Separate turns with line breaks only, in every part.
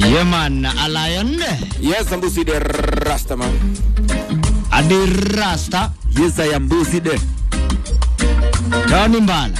Yeman Alayon
Yes, Ambusi the Rastaman.
Adirasta
Yes, I am Busi the.
Tony Mbala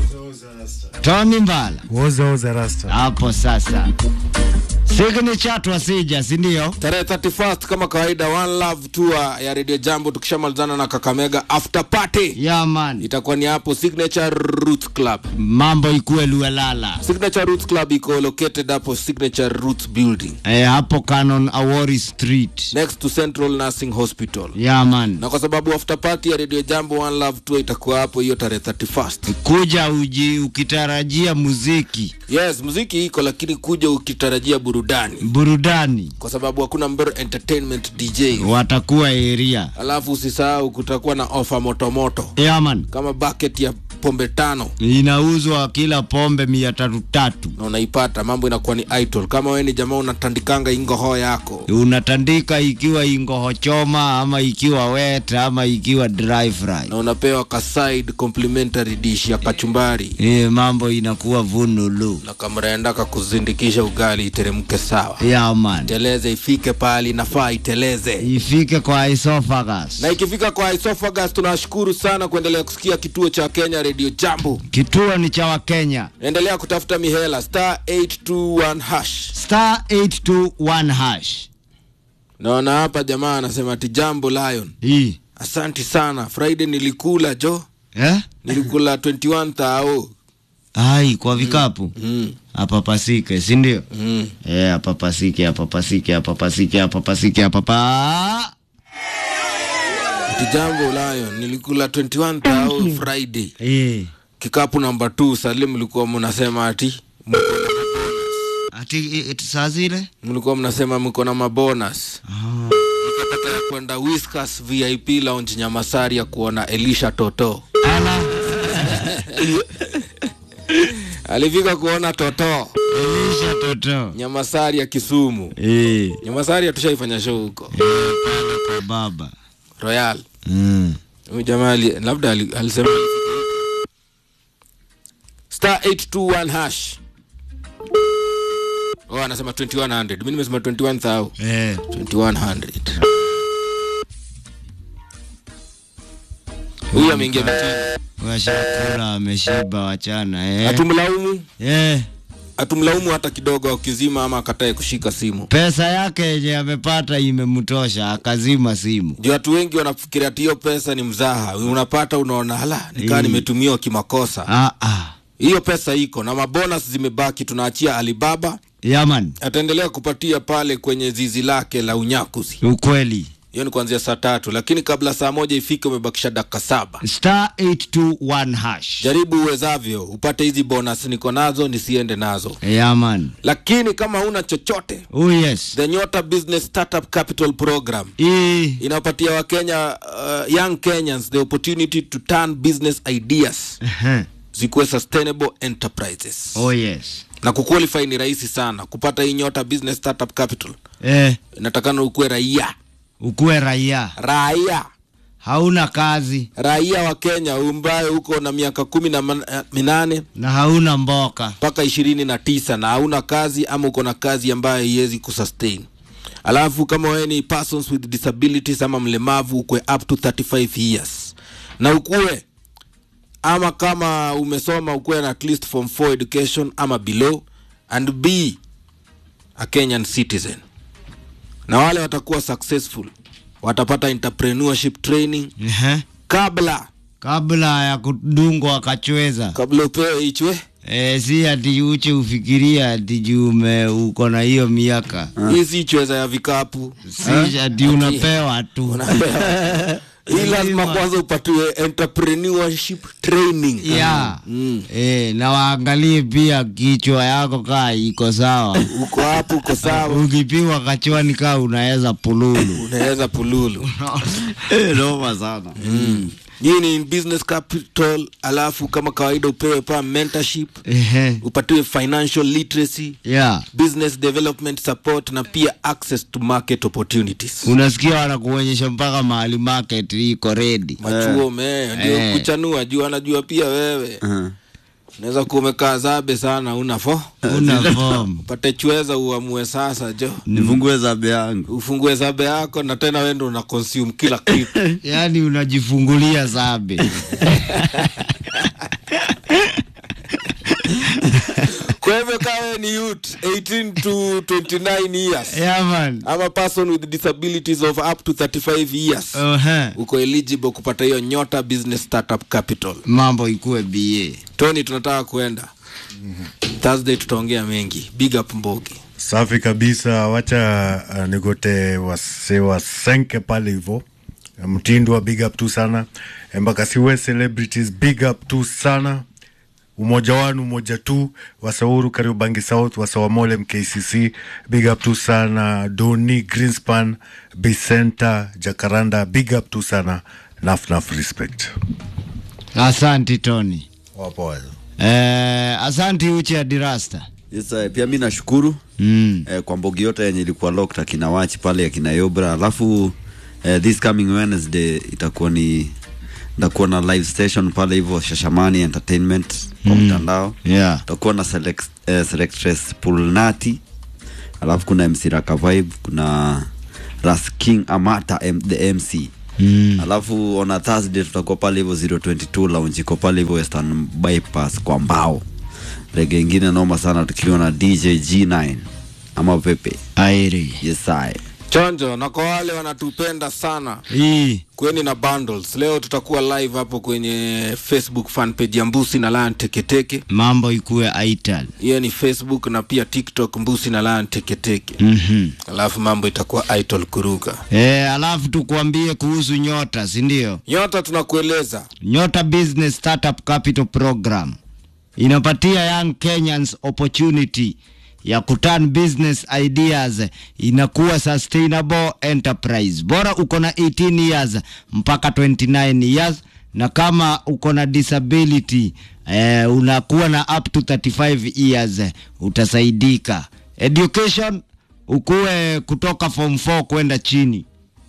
Tony Mbala
Woza oza rasta.
hapo sasa. Signature twasija, si ndio?
Tarehe 31st kama kawaida, One Love Tour ya Radio Jambo, tukishamalizana na Kakamega after party
Ya man,
itakuwa ni hapo Signature Roots Club.
mambo ikuwe Luelala
Signature Roots Club iko located hapo Signature Roots Building
e, hapo Canon Awori Street.
next to Central Nursing Hospital.
Ya man,
Na kwa sababu after party ya Radio Jambo One Love Tour itakuwa hapo hiyo tarehe 31st.
kuja uji ukitarajia muziki,
Yes, muziki iko lakini kuja ukitarajia burudani
burudani,
kwa sababu hakuna Mbero Entertainment DJ.
watakuwa area.
Alafu usisahau kutakuwa na ofa motomoto
Ya man,
kama bucket ya pombe tano
inauzwa kila pombe mia tatu tatu.
na unaipata, mambo inakuwa ni idol. Kama wewe ni jamaa unatandikanga ingoho yako,
Unatandika ikiwa ingoho choma ama ikiwa wet ama ikiwa dry fry.
na unapewa ka side complimentary dish ya kachumbari,
E, mambo inakuwa vunulu.
na kama unaenda kakuzindikisha ugali iteremke sawa,
Ya man,
teleze ifike pahali inafaa iteleze.
ifike kwa esophagus.
Na ikifika kwa esophagus, tunashukuru sana kuendelea kusikia kituo cha Kenya Radio Jambo.
Kituo ni cha Wakenya.
Endelea kutafuta mihela star 821 hash.
Star 821 hash.
Naona hapa jamaa anasema ati Jambo Lion,
Hii.
asanti sana. Friday nilikula jo,
Eh?
nilikula 21 thao.
Ai, kwa vikapu.
Mm,
Apapasike, si ndio?
mm.
Eh, apapasike, apapasike, apapasike, apapasike, apapa.
Ati Jambo Lion, nilikula 21 thao Friday.
Eh.
Kikapu namba 2 Salim, mlikuwa mnasema ati mko na-
Ati eh, saa zile?
mlikuwa mnasema mko na mabonus.
Ah.
Nikapata ya kwenda Whiskas VIP lounge Nyamasari ya kuona Elisha Toto.
Ala.
Alifika kuona Toto
Elisha Toto.
Nyamasari ya Kisumu.
Eh.
Nyamasari hatushaifanya show huko
Eh, pale kwa baba.
Royal.
Mm.
Huyu jamaa ali- labda ali- alisema star 821 hash. Oh, anasema 2100. Mimi nimesema 21000.
Eh.
2100. Huyu ameingia mitini.
Washakula ameshiba wachana eh.
Hatumlaumu,
Eh.
hatumlaumu hata kidogo akizima ama akatae kushika simu.
Pesa yake yenye amepata imemtosha akazima simu.
Juu watu wengi wanafikiria ati hiyo pesa ni mzaha. Unapata unaona hala, nikaa
Eh.
nimetumiwa kimakosa.
Ah ah.
Hiyo pesa iko na mabonus zimebaki, tunaachia Alibaba
Yaman,
ataendelea kupatia pale kwenye zizi lake la unyakuzi.
ukweli.
Hiyo ni kuanzia saa tatu, lakini kabla saa moja ifike, umebakisha dakika saba.
Star 821 hash.
Jaribu uwezavyo upate hizi bonus, niko nazo nisiende nazo,
Yaman.
lakini kama una chochote,
Oh yes.
the Nyota Business Startup Capital Program
Hii
inapatia Wakenya, uh, young Kenyans the opportunity to turn business ideas
Ehe.
zikuwe sustainable enterprises
Oh yes.
na kuqualify ni rahisi sana kupata hii Nyota Business Startup Capital.
Eh,
Inatakana ukuwe raia
ukuwe raia.
raia
Hauna kazi
raia wa Kenya ambaye uko na miaka kumi na man- eh, minane
na hauna mboka.
mpaka ishirini na tisa na hauna kazi ama uko na kazi ambayo haiwezi kusustain. Alafu kama wewe ni persons with disabilities ama mlemavu ukwe up to 35 years na ukuwe ama kama umesoma ukuwe na at least form 4 education ama below and be a Kenyan citizen. Na wale watakuwa successful watapata entrepreneurship training
Ehe.
kabla
Kabla ya kudungwa akachweza.
kabla upewe ichwe
Eh, si ati uche ufikiria ati juu ume- uko na hiyo miaka.
hii si chweza ya vikapu
Si ati unapewa tu.
Unapewa. hii lazima kwanza upatiwe entrepreneurship training
ya
Mm.
eh, na waangalie pia kichwa yako kaa iko sawa.
uko hapo uko sawa
Ukipigwa kachwani kaa unaweza pululu.
unaweza pululu
Eh, Noma sana.
mm. hii ni business capital alafu kama kawaida upewe pa mentorship
Ehe.
upatiwe financial literacy
Yeah.
business development support na pia access to market opportunities
Unasikia wanakuonyesha mpaka mahali market iko ready.
machuo me ndio
Eh.
kuchanua juu anajua pia wewe unaweza kuwa umekaa zabe sana una fo
una form
upate chweza uamue sasa jo
nifungue zabe yangu
ufungue zabe yako na tena wendo una consume kila kitu
yaani unajifungulia zabe
kwa hivyo kawe ni youth 18 to 29 years
yeah, man.
ama person with disabilities of up to 35 years
uh-huh.
uko eligible kupata hiyo nyota business startup capital
mambo ikuwe ba
tony tunataka kuenda thursday tutaongea mengi big up mbogi
Safi kabisa, wacha uh, nigote wase wasenke pale hivo. Mtindwa big up tu sana, Embakasiwe celebrities big up tu sana. Umoja wanu umoja tu, Wasauru Kariobangi South, Wasawamole MKCC big up tu sana. Doni Greenspan, Bicenta Jacaranda big up tu sana. Naf naf respect.
asanti tony
Wapo wazo.
eh, asanti uche adirasta
yes, uh, pia mi nashukuru
mm.
eh, kwa mbogi yote yenye ilikuwa locked akina wachi pale akina yobra alafu eh, this coming wednesday itakuwa ni ndakuwa na live station pale hivyo shashamani entertainment kwa mtandao
yeah.
tutakuwa na select, eh, selectress pulnati alafu kuna mc raka vibe kuna ras king amata M, the mc
Mm.
alafu on a thursday tutakuwa pale hivyo 022 lounge iko pale hivyo western bypass kwa mbao rege ingine noma sana tukiwa na dj g9 ama pepe
airi
yesai
chonjo na kwa wale wanatupenda sana
hii
kweni na bundles leo tutakuwa live hapo kwenye facebook fan page ya mbusi na lion teketeke
mambo ikuwe aital
hiyo ni facebook na pia tiktok mbusi na lion teketeke
mm-hmm.
alafu mambo itakuwa itol kuruka
eh, alafu tukuambie kuhusu nyota sindio
nyota tunakueleza
nyota business startup capital program inapatia young kenyans opportunity ya kuturn business ideas inakuwa sustainable enterprise bora uko na 18 years mpaka 29 years na kama uko na disability eh, unakuwa na up to 35 years eh, utasaidika education ukuwe kutoka form 4 kwenda chini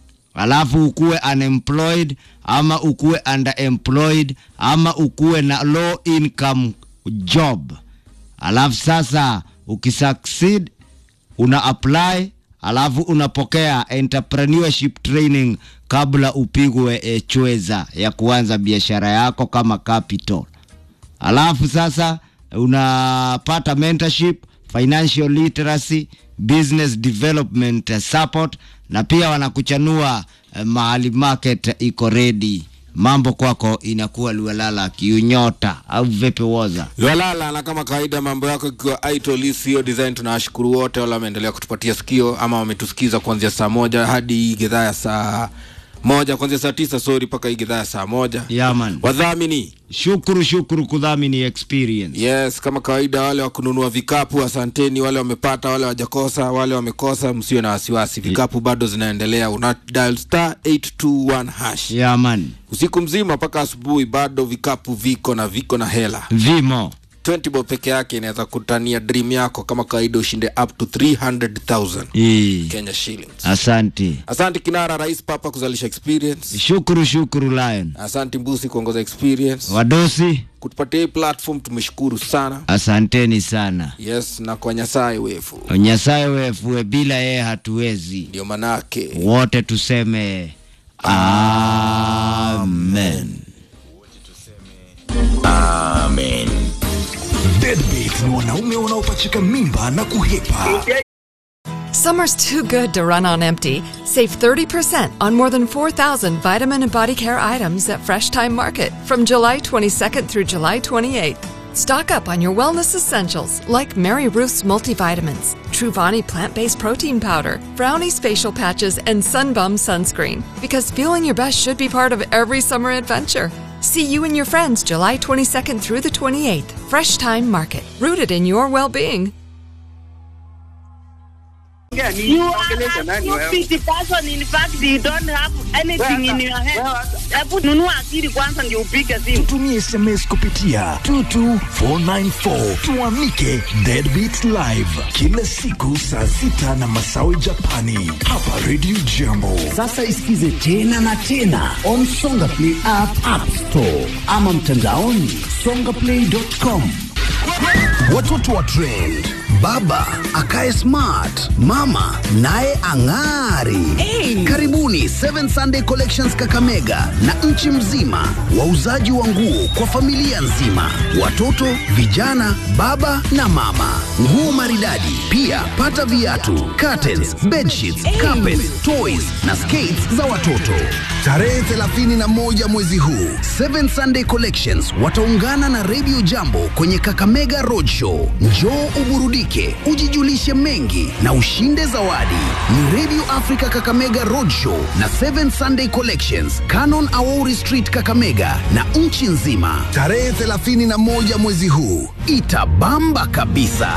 alafu ukuwe unemployed ama ukuwe underemployed ama ukuwe na low income job alafu sasa ukisucceed una apply alafu unapokea entrepreneurship training kabla upigwe e, chweza ya kuanza biashara yako kama capital alafu sasa unapata mentorship financial literacy business development eh, support na pia wanakuchanua eh, mahali market iko ready mambo kwako inakuwa lualala kiunyota au vipi woza
lwalala na kama kawaida mambo yako ikiwa itol sio design tunawashukuru wote wale wameendelea kutupatia sikio ama wametusikiza kuanzia saa moja hadi hii gedhaa ya saa moja kuanzia saa tisa sori mpaka hii gedhaa ya saa moja
yaman
wadhamini
shukuru shukuru kudhamini experience
yes kama kawaida wale wa kununua vikapu asanteni wale wamepata wale wajakosa wale wamekosa msiwe na wasiwasi vikapu bado zinaendelea una dial star 821 hash
yaman
usiku mzima mpaka asubuhi bado vikapu viko na viko na hela
vimo
20 bob peke yake inaweza kutania dream yako kama kawaida ushinde up to 300000
Ii.
kenya shillings
asante
asante kinara rais papa kuzalisha experience
shukuru shukuru lion
asante mbusi kuongoza experience
wadosi
kutupatia hii platform tumeshukuru sana
asanteni sana
yes na kwa nyasaye wefu
nyasaye wefue bila yeye hatuwezi
ndio manake
wote tuseme amen
Deadbeat ni wanaume wanaopachika mimba na kuhepa.
Summer's too good to run on empty. Save 30% on more than 4,000 vitamin and body care items at Fresh Time Market from July 22nd through July 28th. Stock up on your wellness essentials like Mary Ruth's multivitamins, Truvani plant based protein powder, Brownie's facial patches, and Sunbum sunscreen. Because feeling your best should be part of every summer adventure. See you and your friends July 22nd through the 28th. Fresh Time Market, rooted in your well being.
unaongea nini?
You
Unaongelesha
are a
nani wewe?
stupid person. In fact, you don't have anything in your head. Hebu nunua akili kwanza ndio upige simu.
Tutumie SMS kupitia 22494 tuamike Deadbeat Live kila siku saa sita na masawi Japani hapa Radio Jambo.
Sasa isikize tena na tena on Songa Play app, app store ama mtandaoni songaplay.com. Watoto wa trend, baba akae smart, mama naye ang'ari. Karibuni Seven Sunday Collections Kakamega na nchi mzima, wauzaji wa nguo kwa familia nzima, watoto, vijana, baba na mama, nguo maridadi. Pia pata viatu, curtains, bedsheets, carpets, toys na skates za watoto. Tarehe 31 mwezi huu, Seven Sunday Collections wataungana na Radio Jambo kwenye Kakamega Roadshow. Njoo uburudike, ujijulishe mengi na ushinde zawadi. Ni Radio Africa Kakamega Roadshow na Seven Sunday Collections, Canon Aori Street Kakamega na nchi nzima. Tarehe 31 mwezi huu itabamba kabisa.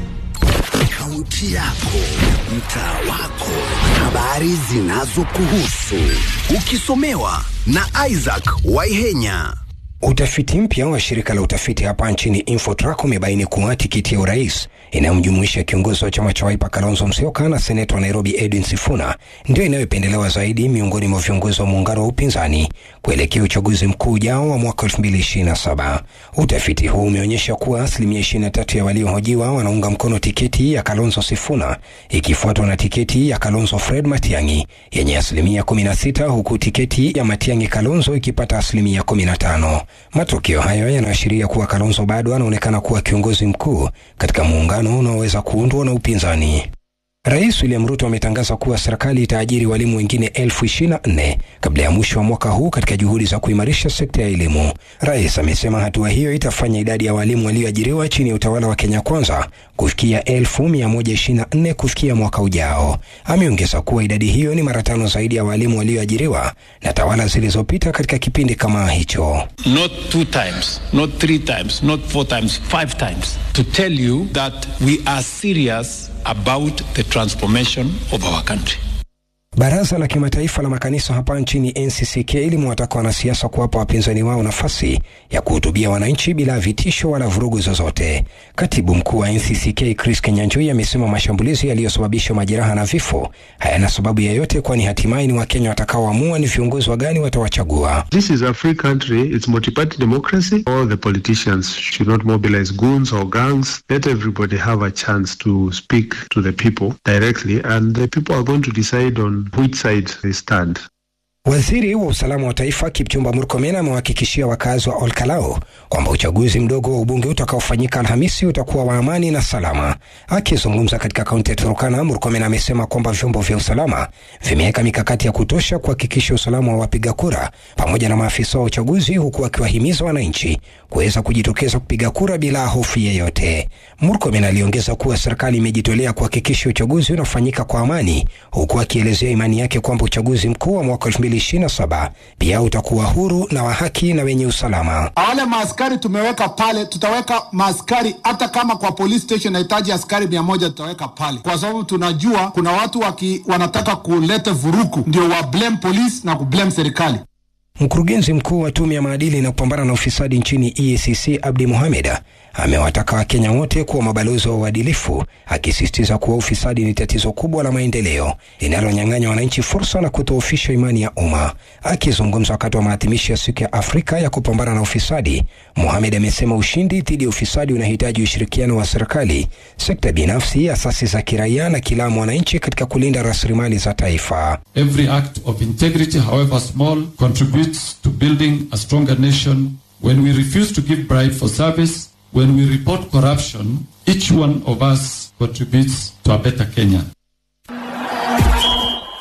Kaunti yako, mtaa wako, habari zinazokuhusu, ukisomewa na Isaac Waihenya.
Utafiti mpya wa shirika la utafiti hapa nchini Infotrack umebaini kuwa tikiti ya urais inayomjumuisha kiongozi wa chama cha Wiper Kalonzo Musyoka na seneta wa Nairobi Edwin Sifuna ndio inayopendelewa zaidi miongoni mwa viongozi wa muungano wa upinzani kuelekea uchaguzi mkuu ujao wa mwaka 2027. Utafiti huu umeonyesha kuwa asilimia 23 ya waliohojiwa wanaunga mkono tiketi ya Kalonzo Sifuna ikifuatwa na tiketi ya Kalonzo Fred Matiang'i yenye asilimia 16 huku tiketi ya Matiang'i Kalonzo ikipata asilimia 15. Matokeo hayo yanaashiria kuwa Kalonzo bado anaonekana kuwa kiongozi mkuu katika muungano unaoweza kuundwa na upinzani. Rais William Ruto ametangaza kuwa serikali itaajiri walimu wengine elfu ishirini na nne kabla ya mwisho wa mwaka huu katika juhudi za kuimarisha sekta ya elimu. Rais amesema hatua hiyo itafanya idadi ya walimu walioajiriwa chini ya utawala wa Kenya Kwanza kufikia elfu mia moja ishirini na nne kufikia mwaka ujao. Ameongeza kuwa idadi hiyo ni mara tano zaidi ya walimu walioajiriwa na tawala zilizopita katika kipindi kama hicho.
not two times, not three times, not four times, five times, to tell you that we are serious about the transformation of our country.
Baraza la Kimataifa la Makanisa hapa nchini NCCK limewataka wanasiasa kuwapa wapinzani wao nafasi ya kuhutubia wananchi bila vitisho wala vurugu zozote. Katibu mkuu wa NCCK Chris Kenyanjui amesema mashambulizi yaliyosababisha majeraha na vifo hayana sababu yoyote, kwani hatimaye ni Wakenya watakaoamua ni viongozi wa gani watawachagua.
This is a free country. It's multi-party democracy. All the politicians should not mobilize goons or gangs. Let everybody have a chance to speak to the people directly, and the people are going to decide on which side they stand.
Waziri wa usalama wa taifa Kipchumba Murkomen amewahakikishia wakazi wa Olkalao kwamba uchaguzi mdogo wa ubunge utakaofanyika Alhamisi utakuwa wa amani na salama. Akizungumza katika kaunti ya Turukana, Murkomen amesema kwamba vyombo vya usalama vimeweka mikakati ya kutosha kuhakikisha usalama wa wapiga kura pamoja na maafisa wa uchaguzi, huku akiwahimiza wananchi kuweza kujitokeza kupiga kura bila hofu yeyote. Murkomen aliongeza kuwa serikali imejitolea kuhakikisha uchaguzi unafanyika kwa amani, huku akielezea imani yake kwamba uchaguzi mkuu wa mwaka 2027 pia utakuwa huru na wa haki na wenye usalama.
wale maaskari tumeweka pale, tutaweka maaskari hata kama kwa police station nahitaji askari mia moja tutaweka pale, kwa sababu tunajua kuna watu waki, wanataka kuleta vuruku, ndio wa blame police na kublame serikali.
Mkurugenzi mkuu wa tume ya maadili na kupambana na ufisadi nchini EACC Abdi Mohamed amewataka Wakenya wote kuwa mabalozi wa uadilifu, akisisitiza kuwa ufisadi ni tatizo kubwa la maendeleo linalonyang'anya wananchi fursa na kudhoofisha imani ya umma. Akizungumza wakati wa maadhimisho ya siku ya Afrika ya kupambana na ufisadi, Mohamed amesema ushindi dhidi ya ufisadi unahitaji ushirikiano wa serikali, sekta binafsi, asasi za kiraia na kila mwananchi katika kulinda rasilimali za taifa.
Every act of integrity, however small, contributes to building a stronger nation. When we refuse to give bribe for service, when we report corruption, each one of us contributes to a better Kenya.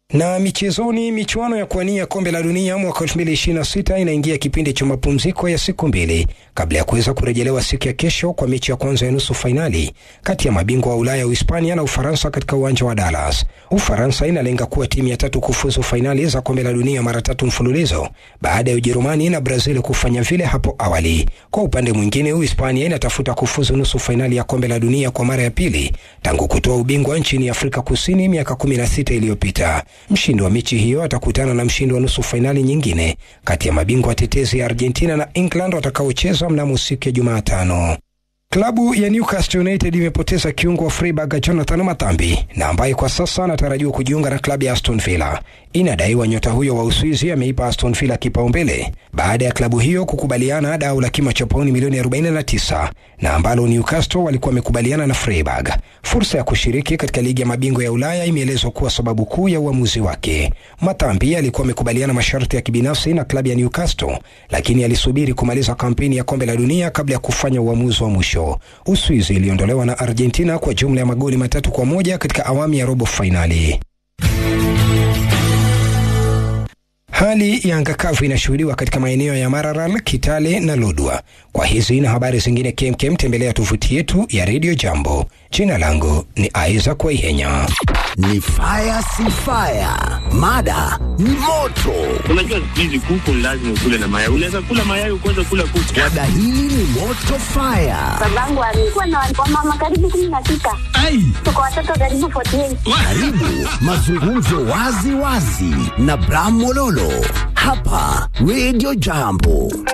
Na michezoni, michuano ya kuwania kombe la dunia mwaka 2026 inaingia kipindi cha mapumziko ya siku mbili kabla ya kuweza kurejelewa siku ya kesho kwa mechi ya kwanza ya nusu fainali kati ya mabingwa wa Ulaya Uhispania na Ufaransa katika uwanja wa Dallas. Ufaransa inalenga kuwa timu ya tatu kufuzu fainali za kombe la dunia mara tatu mfululizo baada ya Ujerumani na Brazil kufanya vile hapo awali. Kwa upande mwingine, Uhispania inatafuta kufuzu nusu fainali ya kombe la dunia kwa mara ya pili tangu kutoa ubingwa nchini Afrika Kusini miaka 16 iliyopita. Mshindi wa mechi hiyo atakutana na mshindi wa nusu fainali nyingine kati ya mabingwa watetezi ya Argentina na England watakaocheza mnamo siku ya Jumatano. Klabu ya Newcastle United imepoteza kiungo wa Freiburg Jonathan Matambi na ambaye kwa sasa anatarajiwa kujiunga na klabu ya Aston Villa. Inadaiwa nyota huyo wa Uswizi ameipa Aston Villa kipaumbele baada ya klabu hiyo kukubaliana dau la kima cha pauni milioni 49 na ambalo Newcastle walikuwa wamekubaliana na Freiburg. Fursa ya kushiriki katika ligi ya mabingwa ya Ulaya imeelezwa kuwa sababu kuu ya uamuzi wake. Matambi alikuwa amekubaliana masharti ya kibinafsi na klabu ya Newcastle, lakini alisubiri kumaliza kampeni ya kombe la dunia kabla ya kufanya uamuzi wa mwisho. Uswizi iliondolewa na Argentina kwa jumla ya magoli matatu kwa moja katika awamu ya robo fainali. Hali ya anga kavu inashuhudiwa katika maeneo ya Maralal, Kitale na Lodwa. Kwa hizi na habari zingine kemkem, tembelea tovuti yetu ya Radio Jambo. Jina langu ni Isaac Waihenya.
Ni fire si fire, mada ni moto.
Unajua siku hizi kuku lazima ukule na mayai. Unaweza kula mayai ukaweza kula kuku.
Wada hili ni moto fire.
Babangu alikuwa na wamama karibu kumi na sita. Tuko watoto karibu 48.
Karibu mazungumzo wazi wazi na Bram Mololo hapa Radio Jambo.